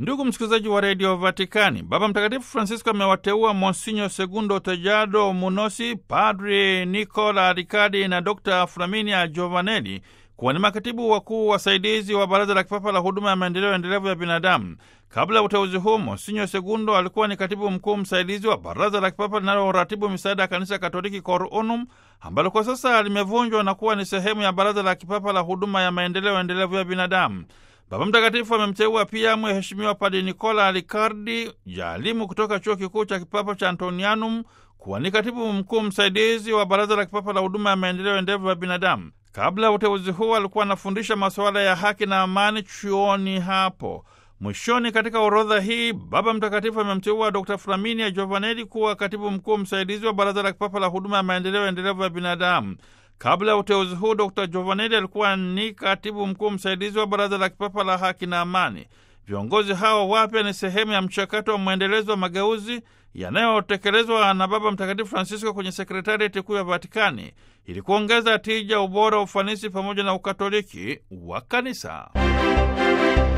Ndugu msikilizaji wa redio Vatikani, Baba Mtakatifu Francisco amewateua Monsinyo Segundo Tejado Munosi, Padri Nicola Riccardi na Dr Flaminia Giovanelli kuwa ni makatibu wakuu wasaidizi wa Baraza la Kipapa la Huduma ya Maendeleo Endelevu ya Binadamu. Kabla ya uteuzi huu, Monsinyo Segundo alikuwa ni katibu mkuu msaidizi wa Baraza la Kipapa linaloratibu misaada ya Kanisa Katoliki Cor Unum, ambalo kwa sasa limevunjwa na kuwa ni sehemu ya Baraza la Kipapa la Huduma ya Maendeleo Endelevu ya Binadamu. Baba Mtakatifu amemteua pia Mheshimiwa Padre Nicola Riccardi, jaalimu kutoka chuo kikuu cha kipapa cha Antonianum, kuwa ni katibu mkuu msaidizi wa Baraza la Kipapa la Huduma ya Maendeleo Endelevu ya Binadamu. Kabla ya uteuzi huu alikuwa anafundisha masuala ya haki na amani chuoni hapo. Mwishoni, katika orodha hii Baba Mtakatifu amemteua Dr Flaminia Giovanelli kuwa katibu mkuu msaidizi wa Baraza la Kipapa la Huduma ya Maendeleo Endelevu ya Binadamu. Kabla ya uteuzi huu Dr Giovanelli alikuwa ni katibu mkuu msaidizi wa Baraza la Kipapa la Haki na Amani. Viongozi hao wapya ni sehemu ya mchakato wa mwendelezo wa mageuzi yanayotekelezwa na Baba Mtakatifu Francisco kwenye sekretarieti kuu ya Vatikani ili kuongeza tija, ubora, ufanisi pamoja na ukatoliki wa Kanisa.